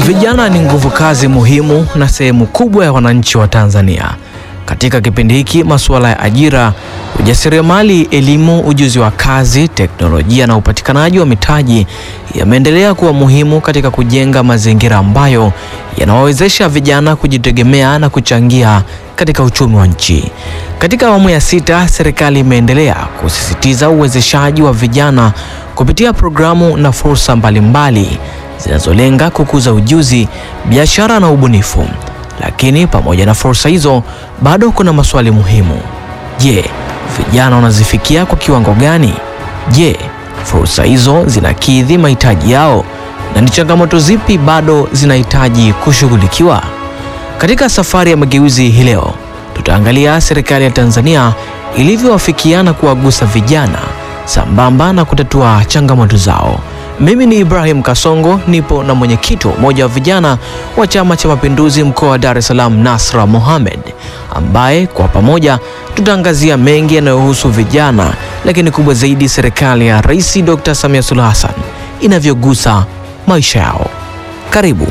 Vijana ni nguvu kazi muhimu na sehemu kubwa ya wananchi wa Tanzania. Katika kipindi hiki, masuala ya ajira, ujasiriamali, elimu, ujuzi wa kazi, teknolojia na upatikanaji wa mitaji yameendelea kuwa muhimu katika kujenga mazingira ambayo yanawawezesha vijana kujitegemea na kuchangia katika uchumi wa nchi. Katika awamu ya sita, serikali imeendelea kusisitiza uwezeshaji wa vijana kupitia programu na fursa mbalimbali zinazolenga kukuza ujuzi, biashara na ubunifu. Lakini pamoja na fursa hizo, bado kuna maswali muhimu. Je, vijana wanazifikia kwa kiwango gani? Je, fursa hizo zinakidhi mahitaji yao? Na ni changamoto zipi bado zinahitaji kushughulikiwa? Katika safari ya mageuzi hii leo, tutaangalia serikali ya Tanzania ilivyowafikia na kuwagusa vijana sambamba na kutatua changamoto zao. Mimi ni Ibrahim Kasongo, nipo na mwenyekiti wa umoja wa vijana wa Chama cha Mapinduzi mkoa wa Dar es Salaam, Nasra Mohamed, ambaye kwa pamoja tutaangazia mengi yanayohusu vijana, lakini kubwa zaidi serikali ya Rais Dr. Samia Suluhu Hassan inavyogusa maisha yao. Karibu.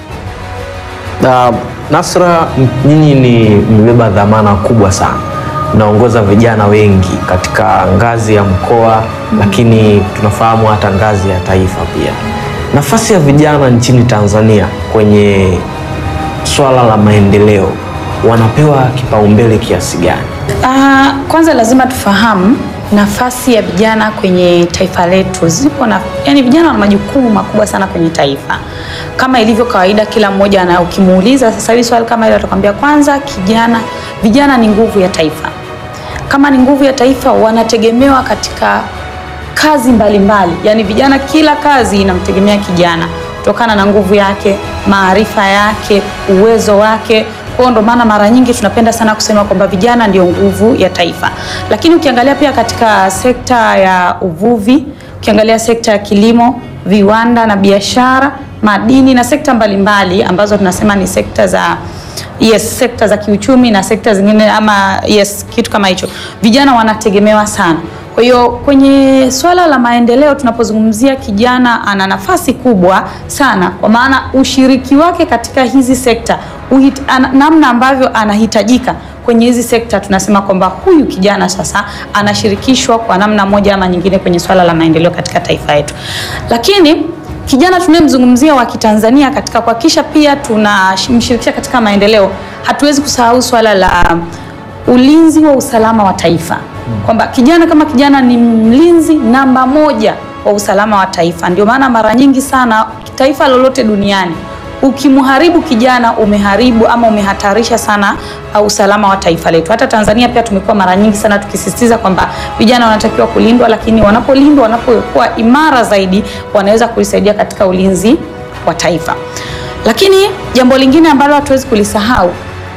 Na Nasra, nyinyi ni mmebeba dhamana kubwa sana, mnaongoza vijana wengi katika ngazi ya mkoa mm, lakini tunafahamu hata ngazi ya taifa pia. Nafasi ya vijana nchini Tanzania kwenye swala la maendeleo wanapewa kipaumbele kiasi gani? Uh, kwanza lazima tufahamu nafasi ya vijana kwenye taifa letu. Zipo na, yani vijana wana majukumu makubwa sana kwenye taifa. Kama ilivyo kawaida, kila mmoja na ukimuuliza sasa hivi swali kama hilo atakwambia kwanza, kijana, vijana ni nguvu ya taifa. Kama ni nguvu ya taifa, wanategemewa katika kazi mbalimbali mbali. Yani vijana, kila kazi inamtegemea kijana kutokana na nguvu yake, maarifa yake, uwezo wake. Kwa ndo maana mara nyingi tunapenda sana kusema kwamba vijana ndio nguvu ya taifa. Lakini ukiangalia pia katika sekta ya uvuvi, ukiangalia sekta ya kilimo, viwanda na biashara, madini na sekta mbalimbali mbali, ambazo tunasema ni sekta za yes, sekta za kiuchumi na sekta zingine ama yes, kitu kama hicho, vijana wanategemewa sana. Kwa hiyo kwenye swala la maendeleo tunapozungumzia kijana ana nafasi kubwa sana, kwa maana ushiriki wake katika hizi sekta uhit, an, namna ambavyo anahitajika kwenye hizi sekta, tunasema kwamba huyu kijana sasa anashirikishwa kwa namna moja ama nyingine kwenye swala la maendeleo katika taifa letu. Lakini kijana tunayemzungumzia wa Kitanzania katika kuhakikisha pia tunamshirikisha katika maendeleo, hatuwezi kusahau swala la ulinzi wa usalama wa taifa kwamba kijana kama kijana ni mlinzi namba moja wa usalama wa taifa. Ndio maana mara nyingi sana taifa lolote duniani ukimharibu kijana umeharibu ama umehatarisha sana usalama wa taifa letu. Hata Tanzania pia tumekuwa mara nyingi sana tukisisitiza kwamba vijana wanatakiwa kulindwa, lakini wanapolindwa, wanapokuwa imara zaidi, wanaweza kulisaidia katika ulinzi wa taifa. Lakini jambo lingine ambalo hatuwezi kulisahau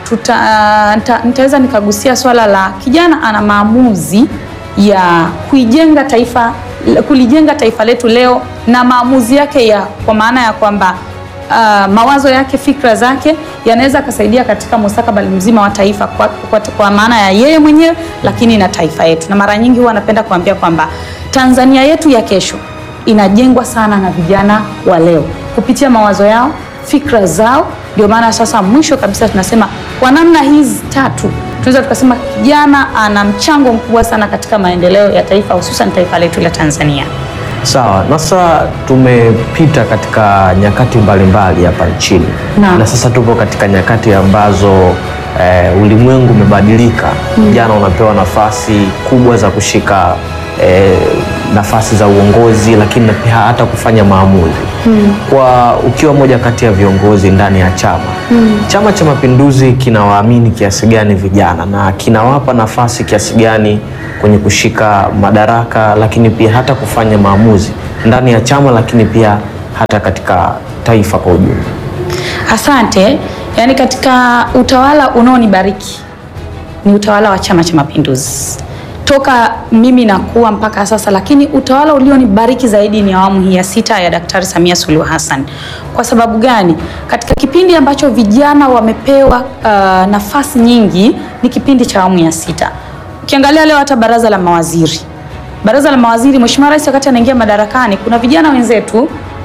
nitaweza nikagusia swala la kijana ana maamuzi ya kuijenga taifa, kulijenga taifa letu leo na maamuzi yake ya kwa maana ya kwamba uh, mawazo yake, fikra zake yanaweza kusaidia katika mustakabali mzima wa taifa kwa, kwa, kwa maana ya yeye mwenyewe, lakini na taifa yetu. Na mara nyingi huwa napenda kuambia kwamba Tanzania yetu ya kesho inajengwa sana na vijana wa leo kupitia mawazo yao, fikra zao. Ndio maana sasa mwisho kabisa tunasema kwa namna hizi tatu tunaweza tukasema kijana ana mchango mkubwa sana katika maendeleo ya taifa hususan taifa letu la Tanzania. Sawa, na sasa tumepita katika nyakati mbalimbali hapa nchini na, na sasa tupo katika nyakati ambazo eh, ulimwengu umebadilika. Vijana mm. unapewa nafasi kubwa za kushika eh, nafasi za uongozi lakini pia hata kufanya maamuzi mm. Kwa ukiwa moja kati ya viongozi ndani ya chama mm. Chama cha Mapinduzi kinawaamini kiasi gani vijana na kinawapa nafasi kiasi gani kwenye kushika madaraka lakini pia hata kufanya maamuzi ndani ya chama lakini pia hata katika taifa kwa ujumla? Asante. Yaani, katika utawala unaonibariki ni utawala wa Chama cha Mapinduzi toka mimi nakuwa mpaka sasa, lakini utawala ulionibariki zaidi ni awamu hii ya sita ya Daktari Samia Suluhu Hassan. Kwa sababu gani? Katika kipindi ambacho vijana wamepewa uh, nafasi nyingi ni kipindi cha awamu ya sita. Ukiangalia leo hata baraza la mawaziri, baraza la mawaziri, Mheshimiwa Rais wakati anaingia madarakani, kuna vijana wenzetu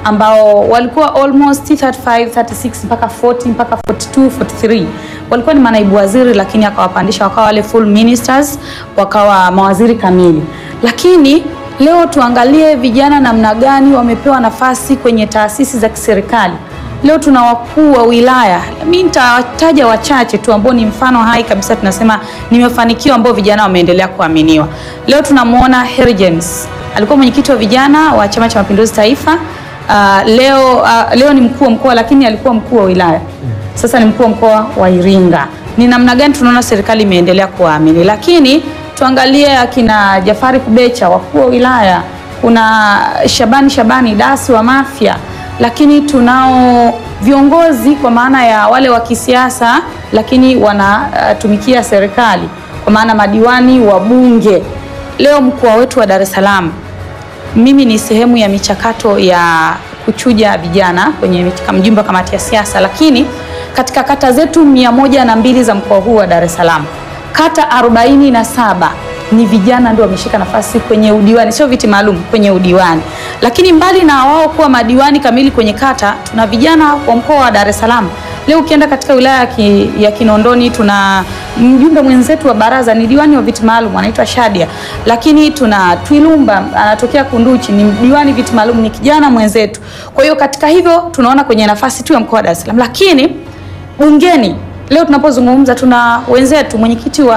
ambao walikuwa almost 35, 36 mpaka 40 mpaka 42, 43 walikuwa ni manaibu waziri, lakini akawapandisha wakawa wale full ministers, wakawa mawaziri kamili. Lakini leo tuangalie vijana namna gani wamepewa nafasi kwenye taasisi za kiserikali. Leo tuna wakuu wa wilaya, mimi nitawataja wachache tu ambao ni mfano hai kabisa, tunasema ni mafanikio ambao vijana wameendelea kuaminiwa. Leo tunamwona Harry James alikuwa mwenyekiti wa vijana wa Chama cha Mapinduzi Taifa. Uh, leo uh, leo ni mkuu wa mkoa lakini alikuwa mkuu wa wilaya, sasa ni mkuu wa mkoa wa Iringa. Ni namna gani tunaona serikali imeendelea kuwaamini, lakini tuangalie akina Jafari Kubecha wakuu wa wilaya, kuna Shabani Shabani dasi wa Mafia, lakini tunao viongozi kwa maana ya wale wa kisiasa lakini wanatumikia uh, serikali kwa maana madiwani, wabunge. Leo mkoa wetu wa Dar es Salaam mimi ni sehemu ya michakato ya kuchuja vijana kwenye mjumbe wa kamati ya siasa, lakini katika kata zetu mia moja na mbili za mkoa huu wa Dar es Salaam, kata arobaini na saba ni vijana ndio wameshika nafasi kwenye udiwani, sio viti maalum, kwenye udiwani. Lakini mbali na wao kuwa madiwani kamili kwenye kata, tuna vijana wa mkoa wa Dar es Salaam. Leo ukienda katika wilaya ki, ya Kinondoni tuna mjumbe mwenzetu wa baraza ni diwani wa viti maalum anaitwa Shadia, lakini tuna Twilumba anatokea Kunduchi ni diwani viti maalum, ni kijana mwenzetu. Kwa hiyo katika hivyo tunaona kwenye nafasi tu ya mkoa wa Dar es Salaam, lakini bungeni leo tunapozungumza tuna wenzetu mwenyekiti wa,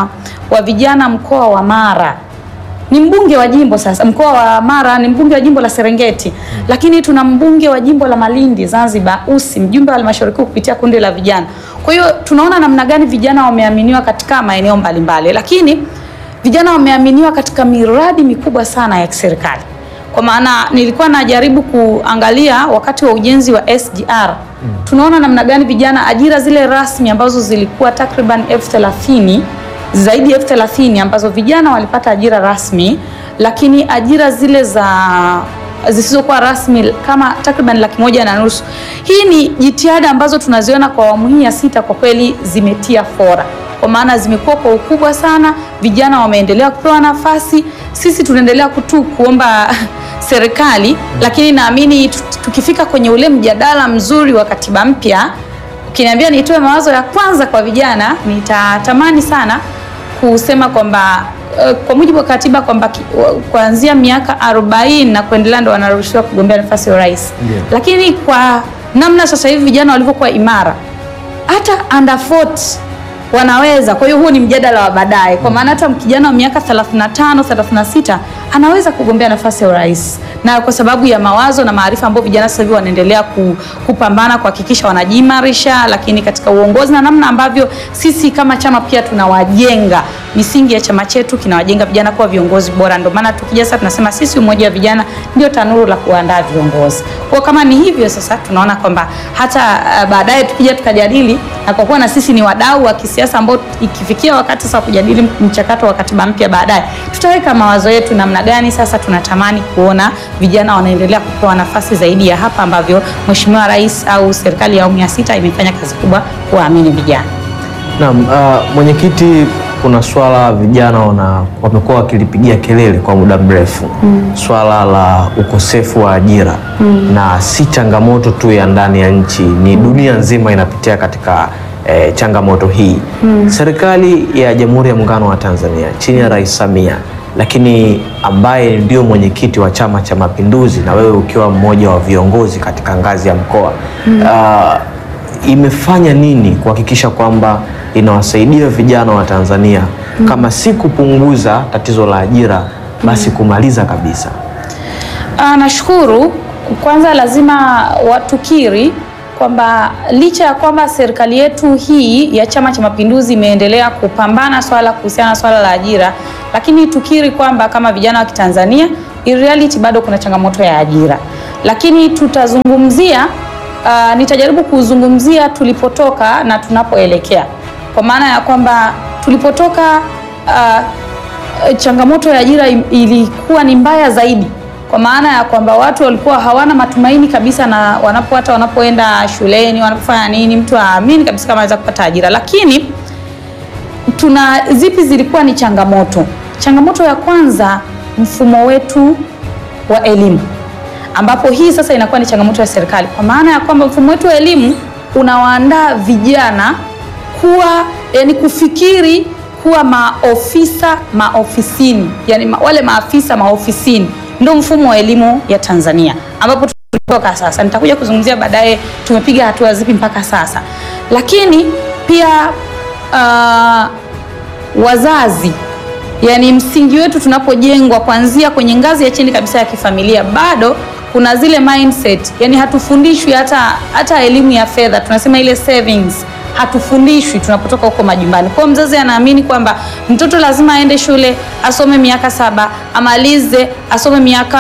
wa vijana mkoa wa Mara ni mbunge wa jimbo sasa. Mkoa wa Mara ni mbunge wa jimbo la Serengeti, lakini tuna mbunge wa jimbo la Malindi Zanzibar, Usi, mjumbe wa halmashauri kuu kupitia kundi la vijana. Kwa hiyo tunaona namna gani vijana wameaminiwa katika maeneo mbalimbali, lakini vijana wameaminiwa katika miradi mikubwa sana ya kiserikali. Kwa maana nilikuwa najaribu kuangalia wakati wa ujenzi wa SGR tunaona namna gani vijana, ajira zile rasmi ambazo zilikuwa takriban elfu thelathini zaidi ya elfu thelathini ambazo vijana walipata ajira rasmi, lakini ajira zile za zisizokuwa rasmi kama takriban laki moja na nusu. Hii ni jitihada ambazo tunaziona kwa awamu hii ya sita, kwa kweli zimetia fora, kwa maana zimekuwa kwa ukubwa sana. Vijana wameendelea kupewa nafasi, sisi tunaendelea kutu kuomba serikali, lakini naamini tukifika kwenye ule mjadala mzuri wa katiba mpya, ukiniambia nitoe mawazo ya kwanza kwa vijana, nitatamani sana kusema kwamba uh, kwa mujibu wa katiba kwamba kuanzia miaka 40 na kuendelea ndo wanaruhusiwa kugombea nafasi ya urais. Yeah. Lakini kwa namna sasa hivi vijana walivyokuwa imara, hata under 40 wanaweza. Kwa hiyo huo ni mjadala wa baadaye, kwa maana hata kijana wa miaka 35 36 anaweza kugombea nafasi ya urais, na kwa sababu ya mawazo na maarifa ambayo vijana sasa hivi wanaendelea ku, kupambana kuhakikisha wanajiimarisha, lakini katika uongozi na namna ambavyo sisi kama chama pia tunawajenga, misingi ya chama chetu kinawajenga vijana kuwa viongozi bora. Ndio maana tukija sasa tunasema sisi umoja wa vijana ndio tanuru la kuandaa viongozi. Kwa kama ni hivyo sasa, tunaona kwamba hata uh, baadaye tukija tukajadili, na kwa kuwa na sisi ni wadau wa kisiasa ambao ikifikia wakati sasa kujadili mchakato wa katiba mpya baadaye, tutaweka mawazo yetu namna gani sasa tunatamani kuona vijana wanaendelea kupewa nafasi zaidi ya hapa ambavyo Mheshimiwa Rais au serikali ya awamu ya sita imefanya kazi kubwa kuwaamini vijana. Naam, uh, mwenyekiti, kuna swala vijana wana wamekuwa wakilipigia kelele kwa muda mrefu swala la ukosefu wa ajira na si changamoto tu ya ndani ya nchi, ni dunia nzima inapitia katika eh, changamoto hii. Serikali ya Jamhuri ya Muungano wa Tanzania chini ya Rais Samia, lakini ambaye ndio mwenyekiti wa Chama cha Mapinduzi na wewe ukiwa mmoja wa viongozi katika ngazi ya mkoa uh, imefanya nini kuhakikisha kwamba inawasaidia vijana wa Tanzania kama si kupunguza tatizo la ajira basi kumaliza kabisa? Ah, nashukuru. Kwanza lazima watukiri kwamba licha ya kwamba serikali yetu hii ya Chama cha Mapinduzi imeendelea kupambana swala kuhusiana na swala la ajira, lakini tukiri kwamba kama vijana wa Kitanzania in reality bado kuna changamoto ya ajira, lakini tutazungumzia ah, nitajaribu kuzungumzia tulipotoka na tunapoelekea, kwa maana ya kwamba tulipotoka ah, changamoto ya ajira im- ilikuwa ni mbaya zaidi, kwa maana ya kwamba watu walikuwa hawana matumaini kabisa, na wanapo hata wanapoenda shuleni wanapofanya nini, mtu haamini kabisa kama anaweza kupata ajira. Lakini tuna zipi zilikuwa ni changamoto? Changamoto ya kwanza, mfumo wetu wa elimu ambapo hii sasa inakuwa ni changamoto ya serikali, kwa maana ya kwamba mfumo wetu wa elimu unawaandaa vijana kuwa yani kufikiri kuwa maofisa maofisini, yani ma, wale maafisa maofisini, ndio mfumo wa elimu ya Tanzania ambapo tulitoka sasa. Nitakuja kuzungumzia baadaye tumepiga hatua zipi mpaka sasa, lakini pia uh, wazazi yani msingi wetu tunapojengwa kuanzia kwenye ngazi ya chini kabisa ya kifamilia, bado kuna zile mindset, yani hatufundishwi hata hata elimu ya fedha, tunasema ile savings hatufundishwi tunapotoka huko majumbani. Kwa hiyo mzazi anaamini kwamba mtoto lazima aende shule asome miaka saba amalize, asome miaka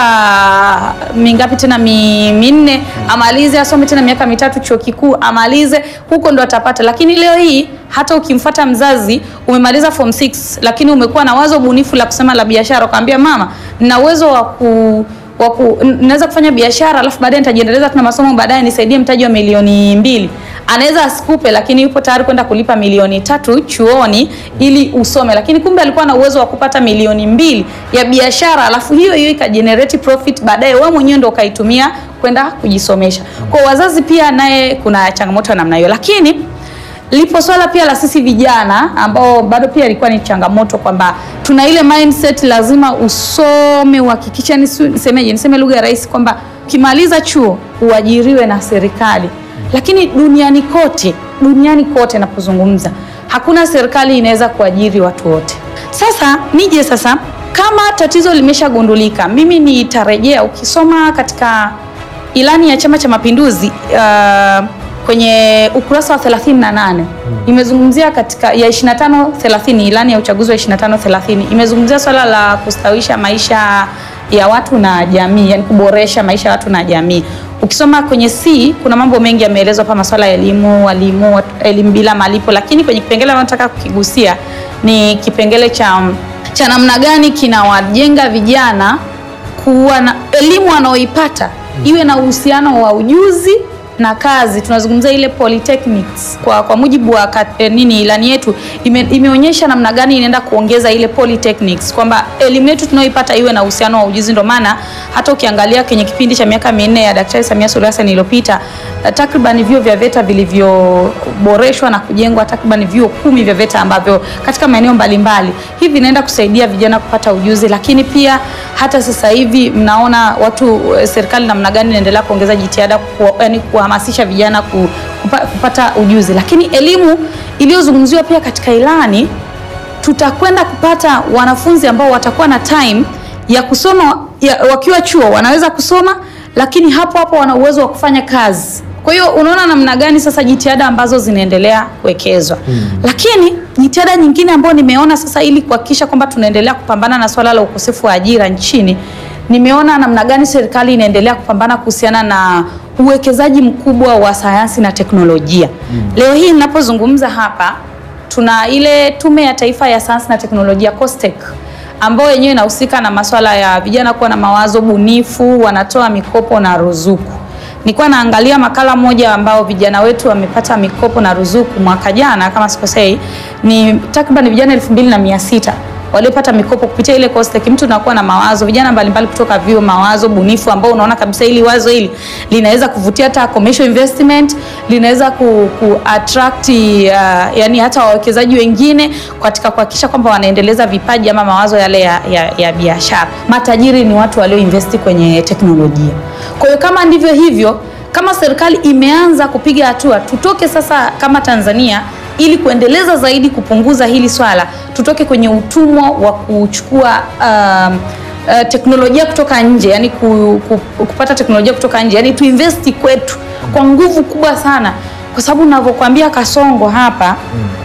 mingapi tena mi, minne amalize, asome tena miaka mitatu chuo kikuu amalize, huko ndo atapata. Lakini leo hii hata ukimfuata mzazi, umemaliza form 6 lakini umekuwa na wazo bunifu la kusema la biashara, ukamwambia mama, nina uwezo wa ku waku, naweza kufanya biashara alafu baadaye nitajiendeleza tuna masomo baadaye nisaidie mtaji wa milioni mbili. Anaweza asikupe, lakini yupo tayari kwenda kulipa milioni tatu chuoni ili usome, lakini kumbe alikuwa na uwezo wa kupata milioni mbili ya biashara, alafu hiyo hiyo ikajenerate profit baadaye, wewe mwenyewe ndo ukaitumia kwenda kujisomesha. Kwa wazazi pia naye kuna changamoto ya namna hiyo, lakini lipo swala pia la sisi vijana ambao bado pia ilikuwa ni changamoto kwamba tuna ile mindset lazima usome uhakikisha, nisemeje, niseme lugha ya rahisi kwamba ukimaliza chuo uajiriwe na serikali, lakini duniani kote, duniani kote napozungumza, hakuna serikali inaweza kuajiri watu wote. Sasa nije sasa, kama tatizo limeshagundulika, mimi nitarejea, ukisoma katika ilani ya Chama cha Mapinduzi uh, kwenye ukurasa wa 38 imezungumzia katika ya 25 30, ilani ya uchaguzi wa 25 30 imezungumzia swala la kustawisha maisha ya watu na jamii, yani kuboresha maisha ya watu na jamii. Ukisoma kwenye C kuna mambo mengi yameelezwa hapa, masuala ya elimu, walimu, elimu bila malipo, lakini kwenye kipengele anataka kukigusia ni kipengele cha cha namna gani kinawajenga vijana kuwa na elimu wanaoipata iwe na uhusiano wa ujuzi na kazi. Tunazungumzia ile polytechnics kwa, kwa mujibu wa kat, eh, nini ilani yetu ime, imeonyesha namna gani inaenda kuongeza ile polytechnics kwamba elimu yetu tunayoipata iwe na uhusiano wa ujuzi. Ndio maana hata ukiangalia kwenye kipindi cha miaka minne ya Daktari Samia Suluhu Hassan iliyopita takriban vyuo vya VETA vilivyoboreshwa na kujengwa takriban vyuo kumi vya VETA ambavyo katika maeneo mbalimbali hivi inaenda kusaidia vijana kupata ujuzi, lakini pia hata sasa hivi mnaona watu serikali namna gani inaendelea kuongeza jitihada ku, yani kuhamasisha vijana ku, kupa, kupata ujuzi, lakini elimu iliyozungumziwa pia katika ilani, tutakwenda kupata wanafunzi ambao watakuwa na time ya kusoma ya, wakiwa chuo wanaweza kusoma, lakini hapo hapo wana uwezo wa kufanya kazi. Kwa hiyo unaona namna gani sasa jitihada ambazo zinaendelea kuwekezwa hmm. Lakini jitihada nyingine ambayo nimeona sasa ili kuhakikisha kwamba tunaendelea kupambana na swala la ukosefu wa ajira nchini, nimeona namna gani serikali inaendelea kupambana kuhusiana na uwekezaji mkubwa wa sayansi na teknolojia hmm. Leo hii ninapozungumza hapa tuna ile Tume ya Taifa ya Sayansi na Teknolojia COSTECH ambayo yenyewe inahusika na masuala ya vijana kuwa na mawazo bunifu, wanatoa mikopo na ruzuku. Nilikuwa naangalia makala moja ambao vijana wetu wamepata mikopo na ruzuku mwaka jana kama sikosei, ni takriban vijana elfu mbili na mia sita waliopata mikopo kupitia ile COSTECH. Mtu unakuwa na mawazo, vijana mbalimbali kutoka vyuo, mawazo bunifu ambao unaona kabisa hili wazo hili linaweza kuvutia hata commercial investment, linaweza ku, ku attract uh, yani hata wawekezaji wengine katika kuhakikisha kwamba wanaendeleza vipaji ama mawazo yale ya, ya, ya biashara. Matajiri ni watu walioinvesti kwenye teknolojia. Kwa hiyo kama ndivyo hivyo, kama serikali imeanza kupiga hatua, tutoke sasa kama Tanzania ili kuendeleza zaidi kupunguza hili swala, tutoke kwenye utumwa wa kuchukua um, uh, teknolojia kutoka nje, yani ku, ku, kupata teknolojia kutoka nje, yani tuinvesti kwetu kwa nguvu kubwa sana, kwa sababu ninavyokuambia Kasongo hapa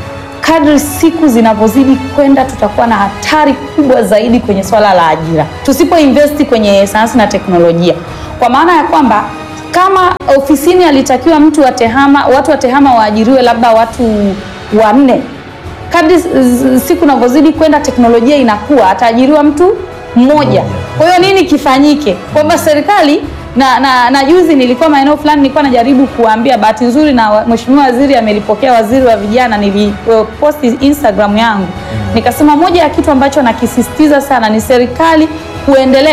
kadri siku zinavyozidi kwenda tutakuwa na hatari kubwa zaidi kwenye swala la ajira tusipo investi kwenye sayansi na teknolojia, kwa maana ya kwamba kama ofisini alitakiwa mtu wa tehama, watu wa tehama waajiriwe labda watu wanne, kadri siku navyozidi kwenda teknolojia inakuwa ataajiriwa mtu mmoja. Kwa hiyo nini kifanyike? Kwamba serikali na, na, na juzi nilikuwa maeneo fulani nilikuwa najaribu kuambia, bahati nzuri na mheshimiwa waziri amelipokea, waziri wa vijana, niliposti Instagram yangu nikasema moja ya kitu ambacho nakisisitiza sana ni serikali kuendelea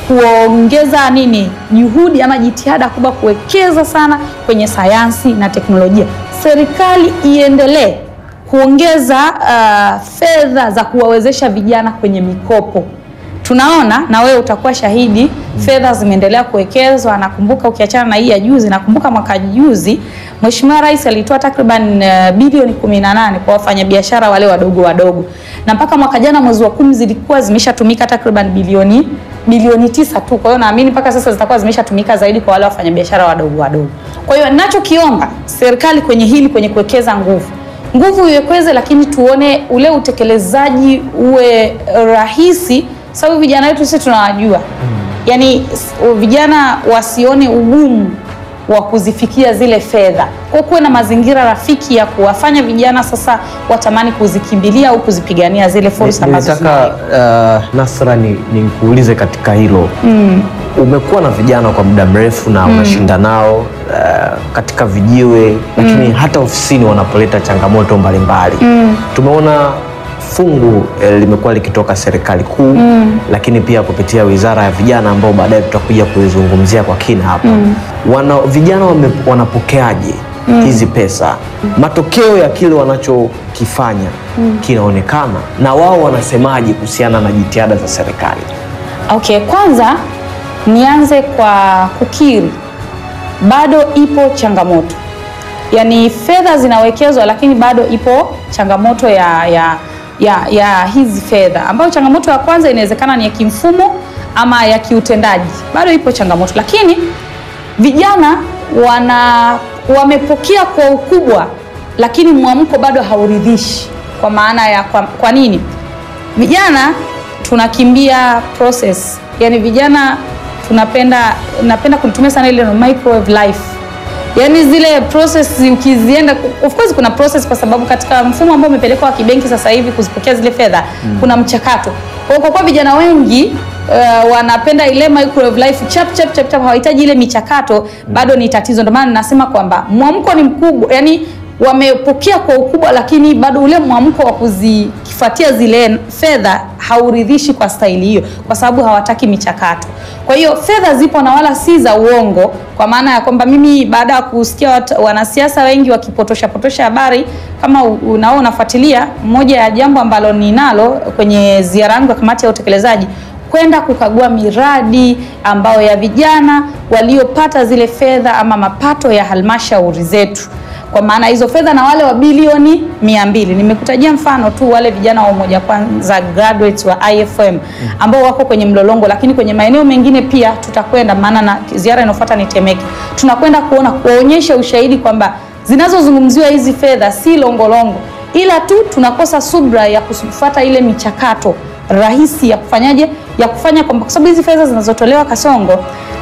kuongeza nini juhudi ama jitihada kubwa kuwekeza sana kwenye sayansi na teknolojia. Serikali iendelee kuongeza uh, fedha za kuwawezesha vijana kwenye mikopo. Tunaona na wewe utakuwa shahidi, fedha zimeendelea kuwekezwa. Nakumbuka ukiachana na hii ya juzi, nakumbuka mwaka juzi Mheshimiwa Rais alitoa takriban uh, bilioni 18 kwa wafanyabiashara wale wadogo wadogo, na mpaka mwaka jana mwezi wa kumi zilikuwa zimeshatumika takriban bilioni bilioni tisa tu. Kwa hiyo naamini mpaka sasa zitakuwa zimeshatumika zaidi kwa wale wafanyabiashara wadogo wadogo. Kwa hiyo ninachokiomba serikali kwenye hili, kwenye kuwekeza nguvu nguvu iwekweze, lakini tuone ule utekelezaji uwe rahisi, sababu vijana wetu sisi tunawajua, yaani s- vijana wasione ugumu wa kuzifikia zile fedha, kwa kuwe na mazingira rafiki ya kuwafanya vijana sasa watamani kuzikimbilia au kuzipigania zile fursa ambazo Nitaka zinayo. uh, Nasra ni nikuulize katika hilo umekuwa na vijana kwa muda mrefu na unashinda nao uh, katika vijiwe lakini hata ofisini wanapoleta changamoto mbalimbali tumeona fungu eh, limekuwa likitoka serikali kuu lakini pia kupitia wizara ya vijana ambao baadaye tutakuja kuizungumzia kwa kina hapa wana, vijana wame, wanapokeaje hizi pesa matokeo ya kile wanachokifanya kinaonekana na wao wanasemaje kuhusiana na jitihada za serikali Okay, kwanza nianze kwa kukiri, bado ipo changamoto, yaani fedha zinawekezwa, lakini bado ipo changamoto ya, ya, ya, ya hizi fedha, ambayo changamoto ya kwanza inawezekana ni ya kimfumo ama ya kiutendaji, bado ipo changamoto, lakini vijana wana wamepokea kwa ukubwa, lakini mwamko bado hauridhishi. Kwa maana ya kwa, kwa nini vijana tunakimbia process, yani vijana tunapenda, napenda kulitumia sana ile neno microwave life, yani zile process ukizienda, of course kuna process, kwa sababu katika mfumo ambao umepelekwa wa kibenki sasa hivi kuzipokea zile fedha kuna mchakato. Kwa hiyo kwa kuwa vijana wengi uh, wanapenda ile microwave life chap chap chap chap, hawahitaji ile michakato, bado ni tatizo. Ndio maana ninasema kwamba mwamko ni mkubwa, yani wamepokea kwa ukubwa, lakini bado ule mwamko wa kuzifuatia zile fedha hauridhishi kwa staili hiyo, kwa sababu hawataki michakato. Kwa hiyo fedha zipo na wala si za uongo, kwa maana ya kwamba mimi baada ya kusikia wat- wanasiasa wengi wakipotosha potosha habari, kama u- unao unafuatilia, moja ya jambo ambalo ninalo kwenye ziara yangu ya kamati ya utekelezaji kwenda kukagua miradi ambayo ya vijana waliopata zile fedha ama mapato ya halmashauri zetu kwa maana hizo fedha na wale wa bilioni mia mbili nimekutajia mfano tu wale vijana wa umoja kwanza graduates wa IFM ambao wako kwenye mlolongo, lakini kwenye maeneo mengine pia tutakwenda, maana na ziara inayofuata ni Temeke, tunakwenda kuona kuonyesha ushahidi kwamba zinazozungumziwa hizi fedha si longolongo, ila tu tunakosa subra ya kufuata ile michakato rahisi ya kufanyaje ya kufanya kwamba, kwa sababu hizi fedha zinazotolewa Kasongo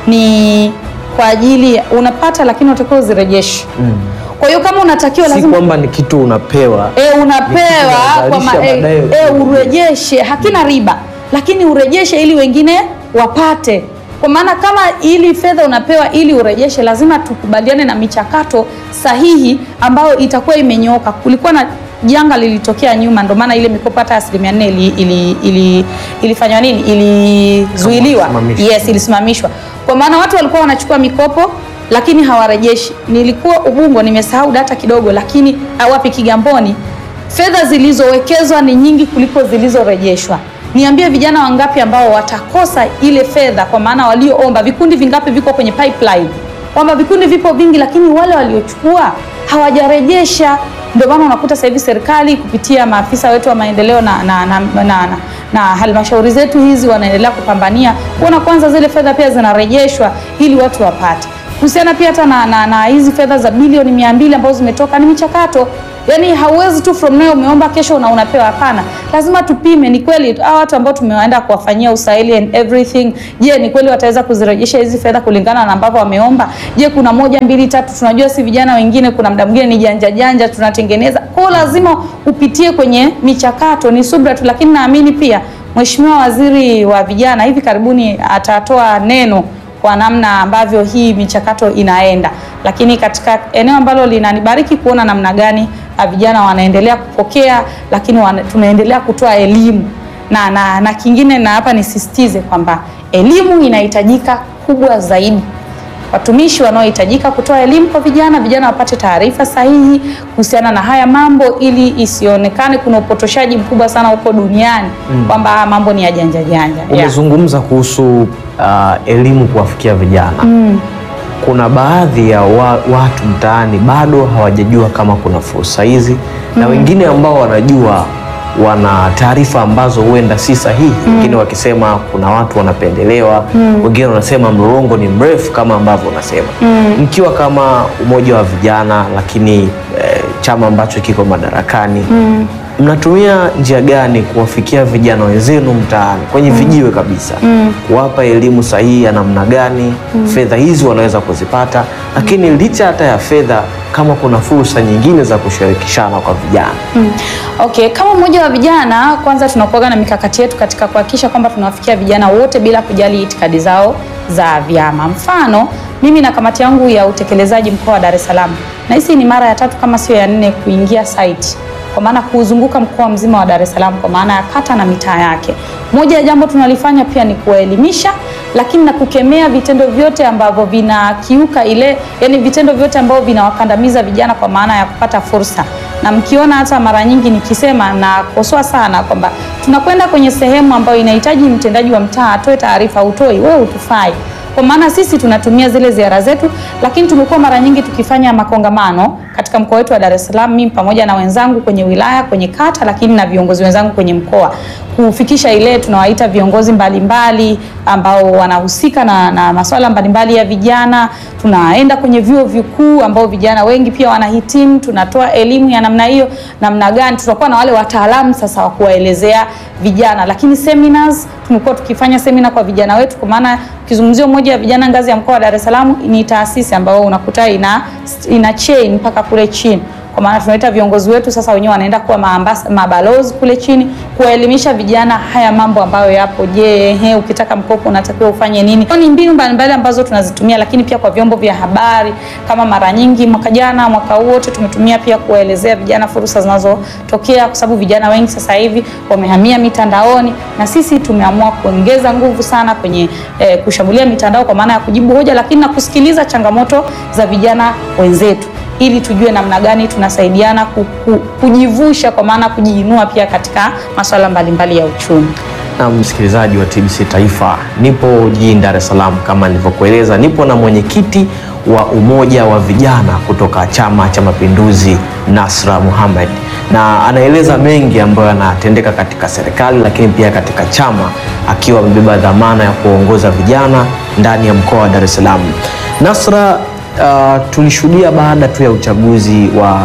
ni kwa ajili ya- unapata, lakini unatakiwa uzirejeshe. Kwa hiyo kama unatakiwa si lazima kwamba ni kitu unapewa e, unapewa Ni kwa kitu ma, e, baadaye e, urejeshe, hakina riba, lakini urejeshe ili wengine wapate. Kwa maana kama ili fedha unapewa ili urejeshe, lazima tukubaliane na michakato sahihi ambayo itakuwa imenyooka. Kulikuwa na janga lilitokea nyuma, ndio maana ile mikopo hata asilimia nne ili, ili, ili, ilifanywa nini, ilizuiliwa. Isimamishwa. Yes, ilisimamishwa kwa maana watu walikuwa wanachukua mikopo lakini hawarejeshi. Nilikuwa Ubungo, nimesahau data kidogo, lakini awapi Kigamboni, fedha zilizowekezwa ni nyingi kuliko zilizorejeshwa. Niambie vijana wangapi ambao watakosa ile fedha, kwa maana walioomba. Vikundi vingapi viko kwenye pipeline, kwamba vikundi vipo vingi, lakini wale waliochukua hawajarejesha. Ndio maana unakuta sasa hivi serikali kupitia maafisa wetu wa maendeleo na, na, na, na, na, na halmashauri zetu hizi wanaendelea kupambania kuona kwanza zile fedha pia zinarejeshwa ili watu wapate. Kuhusiana pia hata na, na, na hizi fedha za bilioni mia mbili ambazo zimetoka, ni michakato Yaani hauwezi tu from now umeomba kesho na unapewa. Hapana, lazima tupime, ni kweli hao watu ambao tumewaenda kuwafanyia usaili and everything, je, ni kweli wataweza kuzirejesha hizi fedha kulingana na ambavyo wameomba? Je, kuna moja mbili tatu, tunajua si vijana wengine, kuna muda mwingine ni janja janja tunatengeneza. Kwa hiyo lazima upitie kwenye michakato, ni subra tu, lakini naamini pia Mheshimiwa Waziri wa Vijana hivi karibuni atatoa neno kwa namna ambavyo hii michakato inaenda, lakini katika eneo ambalo linanibariki kuona namna gani ah, vijana wanaendelea kupokea, lakini wana, tunaendelea kutoa elimu na, na, na kingine na hapa nisisitize kwamba elimu inahitajika kubwa zaidi watumishi wanaohitajika kutoa elimu kwa vijana, vijana wapate taarifa sahihi kuhusiana na haya mambo, ili isionekane kuna upotoshaji mkubwa sana huko duniani kwamba haya mambo ni ya janja janja. Yeah. Umezungumza kuhusu uh, elimu kuwafikia vijana. Kuna baadhi ya wa, watu mtaani bado hawajajua kama kuna fursa hizi na wengine ambao wanajua wana taarifa ambazo huenda si sahihi. Wengine wakisema kuna watu wanapendelewa, wengine wanasema mlolongo ni mrefu kama ambavyo unasema. Mkiwa kama umoja wa vijana, lakini eh, chama ambacho kiko madarakani mnatumia njia gani kuwafikia vijana wenzenu mtaani kwenye vijiwe kabisa, kuwapa elimu sahihi ya namna gani fedha hizi wanaweza kuzipata, lakini licha hata ya fedha, kama kuna fursa nyingine za kushirikishana kwa vijana? Mm. Okay, kama mmoja wa vijana kwanza tunakuaga na mikakati yetu katika kuhakikisha kwamba tunawafikia vijana wote bila kujali itikadi zao za vyama. Mfano, mimi na kamati yangu ya utekelezaji mkoa wa Dar es Salaam, na hisi ni mara ya tatu kama sio ya nne kuingia site kwa maana kuuzunguka mkoa mzima wa Dar es Salaam kwa maana ya kata na mitaa yake. Moja ya jambo tunalifanya pia ni kuwaelimisha, lakini na kukemea vitendo vyote ambavyo vinakiuka ile, yani vitendo vyote ambavyo vinawakandamiza vijana kwa maana ya kupata fursa. Na mkiona hata mara nyingi nikisema nakosoa sana kwamba tunakwenda kwenye sehemu ambayo inahitaji mtendaji wa mtaa atoe taarifa, utoi, wewe utufai kwa maana sisi tunatumia zile ziara zetu, lakini tumekuwa mara nyingi tukifanya makongamano katika mkoa wetu wa Dar es Salaam, mimi pamoja na wenzangu kwenye wilaya, kwenye kata, lakini na viongozi wenzangu kwenye mkoa, kufikisha ile tunawaita viongozi mbalimbali ambao wanahusika na, na masuala mbalimbali ya vijana. Tunaenda kwenye vyuo vikuu ambao vijana wengi pia wanahitimu, tunatoa elimu ya namna hiyo, namna gani tutakuwa na wale wataalamu sasa wa kuwaelezea vijana, lakini seminars tumekuwa tukifanya semina kwa vijana wetu, kwa maana ukizungumzia umoja wa vijana ngazi ya mkoa wa Dar es Salaam ni taasisi ambayo unakuta ina, ina chain mpaka kule chini kwa maana tunaita viongozi wetu sasa wenyewe wanaenda kuwa maambas, mabalozi kule chini kuwaelimisha vijana haya mambo ambayo yapo. Je, he, ukitaka mkopo unatakiwa ufanye nini? Ni mbinu mbalimbali ambazo tunazitumia, lakini pia kwa vyombo vya habari kama mara nyingi mwaka jana, mwaka huu wote tumetumia pia kuwaelezea vijana fursa zinazotokea, kwa sababu vijana wengi sasa hivi wamehamia mitandaoni, na sisi tumeamua kuongeza nguvu sana kwenye eh, kushambulia mitandao kwa maana ya kujibu hoja, lakini na kusikiliza changamoto za vijana wenzetu ili tujue namna gani tunasaidiana ku, ku, kujivusha kwa maana kujiinua pia katika masuala mbalimbali ya uchumi. Na msikilizaji wa TBC Taifa, nipo jijini Dar es Salaam kama nilivyokueleza, nipo na mwenyekiti wa umoja wa vijana kutoka Chama cha Mapinduzi Nasra Mohamed, na anaeleza mengi ambayo yanatendeka katika serikali, lakini pia katika chama, akiwa amebeba dhamana ya kuongoza vijana ndani ya mkoa wa Dar es Salaam. Nasra, uh, tulishuhudia baada tu ya uchaguzi wa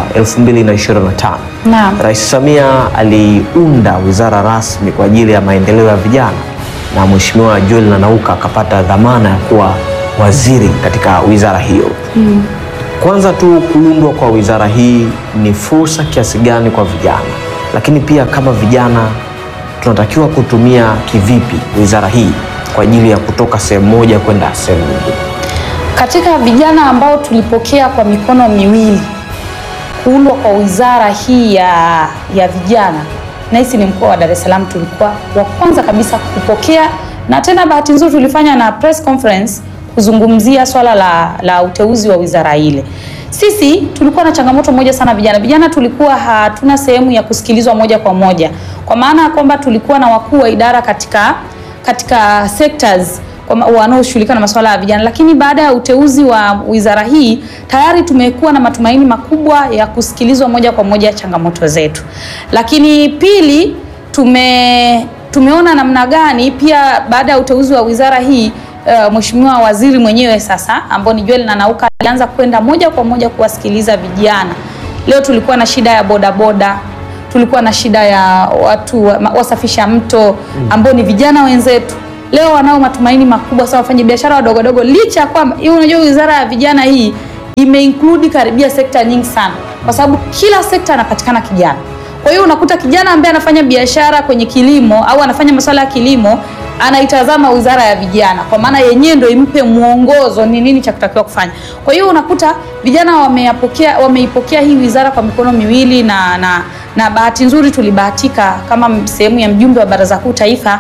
2025 Naam. Rais Samia aliunda wizara rasmi kwa ajili ya maendeleo ya vijana na Mheshimiwa Joel Nanauka akapata dhamana ya kuwa waziri katika wizara hiyo. Kwanza tu kuundwa kwa wizara hii ni fursa kiasi gani kwa vijana, lakini pia kama vijana tunatakiwa kutumia kivipi wizara hii kwa ajili ya kutoka sehemu moja kwenda sehemu nyingine? Katika vijana ambao tulipokea kwa mikono miwili kuundwa kwa wizara hii ya, ya vijana, nahisi ni mkoa wa Dar es Salaam tulikuwa wa kwanza kabisa kupokea, na tena bahati nzuri tulifanya na press conference kuzungumzia swala la, la uteuzi wa wizara ile. Sisi tulikuwa na changamoto moja sana vijana. Vijana tulikuwa hatuna sehemu ya kusikilizwa moja kwa moja, kwa maana ya kwamba tulikuwa na wakuu wa idara katika katika sectors kwa- wanaoshughulika na masuala ya vijana, lakini baada ya uteuzi wa wizara hii tayari tumekuwa na matumaini makubwa ya kusikilizwa moja kwa moja changamoto zetu. Lakini pili, tume tumeona namna gani pia baada ya uteuzi wa wizara hii uh, Mheshimiwa Waziri mwenyewe sasa ambao ni Joel Nanauka alianza kwenda moja kwa moja kuwasikiliza vijana. Leo tulikuwa na shida ya bodaboda tulikuwa na shida ya watu wa- ma- wasafisha mto ambao ni vijana wenzetu. Leo wanao matumaini makubwa sana wafanya biashara wadogo wadogo, licha ya kwamba hii, unajua wizara ya vijana hii imeinclude karibia sekta nyingi sana, kwa sababu kila sekta anapatikana kijana. Kwa hiyo unakuta kijana ambaye anafanya biashara kwenye kilimo au anafanya masuala ya kilimo anaitazama wizara ya vijana, kwa maana yenyewe ndio impe mwongozo ni nini cha kutakiwa kufanya. Kwa hiyo unakuta vijana wameyapokea, wameipokea hii wizara kwa mikono miwili na, na, na bahati nzuri tulibahatika kama m- sehemu ya mjumbe wa Baraza Kuu Taifa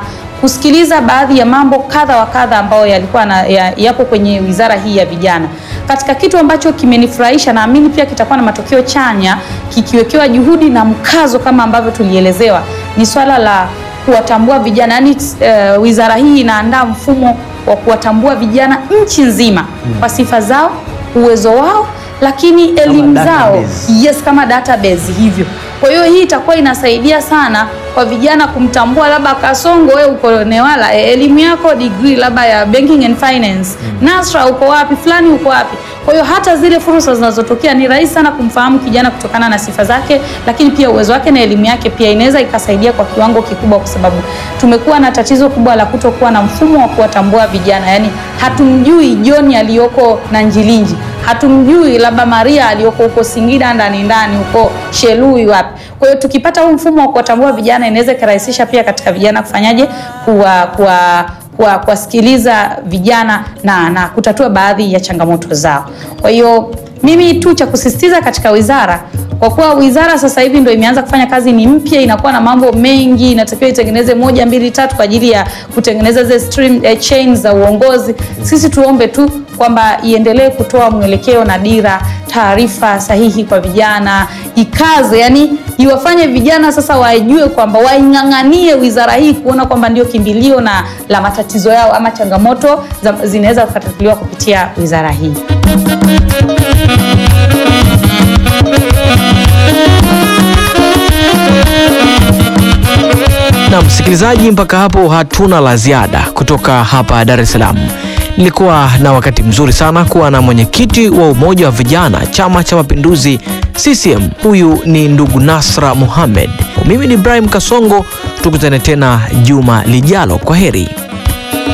kusikiliza baadhi ya mambo kadha wa kadha ambayo yalikuwa na, ya, yapo kwenye wizara hii ya vijana. Katika kitu ambacho kimenifurahisha, naamini pia kitakuwa na matokeo chanya kikiwekewa juhudi na mkazo kama ambavyo tulielezewa, ni swala la kuwatambua vijana. Yaani uh, wizara hii inaandaa mfumo wa kuwatambua vijana nchi nzima kwa sifa zao, uwezo wao, lakini elimu zao database. yes, kama database hivyo. Kwa hiyo hii itakuwa inasaidia sana kwa vijana kumtambua, labda Kasongo, wewe uko Newala, e, elimu yako degree labda ya banking and finance. Nasra uko wapi? Fulani uko wapi? Kwa hiyo hata zile fursa zinazotokea ni rahisi sana kumfahamu kijana kutokana na sifa zake, lakini pia uwezo wake na elimu yake pia inaweza ikasaidia kwa kiwango kikubwa, kwa sababu tumekuwa na tatizo kubwa la kutokuwa na mfumo wa kuwatambua vijana. Yaani hatumjui John aliyoko na Njilinji, hatumjui labda Maria aliyoko huko Singida ndani ndani huko Shelui wapi. Kwa hiyo tukipata huu mfumo wa kuwatambua vijana inaweza ikarahisisha pia katika vijana kufanyaje kuwa kuwa kwa kuwasikiliza vijana na, na kutatua baadhi ya changamoto zao. Kwa hiyo mimi tu cha kusisitiza katika wizara, kwa kuwa wizara sasa hivi ndio imeanza kufanya kazi, ni mpya, inakuwa na mambo mengi, inatakiwa itengeneze moja mbili tatu kwa ajili ya kutengeneza zile stream eh, chains za uongozi. Sisi tuombe tu kwamba iendelee kutoa mwelekeo na dira, taarifa sahihi kwa vijana, ikaze, yani iwafanye vijana sasa wajue kwamba waing'ang'anie wizara hii kuona kwamba ndio kimbilio na la matatizo yao ama changamoto za- zinaweza kutatuliwa kupitia wizara hii. Na msikilizaji, mpaka hapo hatuna la ziada kutoka hapa Dar es Salaam. Nilikuwa na wakati mzuri sana kuwa na mwenyekiti wa Umoja wa Vijana Chama cha Mapinduzi CCM. Huyu ni ndugu Nasra Mohamed. Mimi ni Ibrahim Kasongo, tukutane tena juma lijalo. Kwa heri.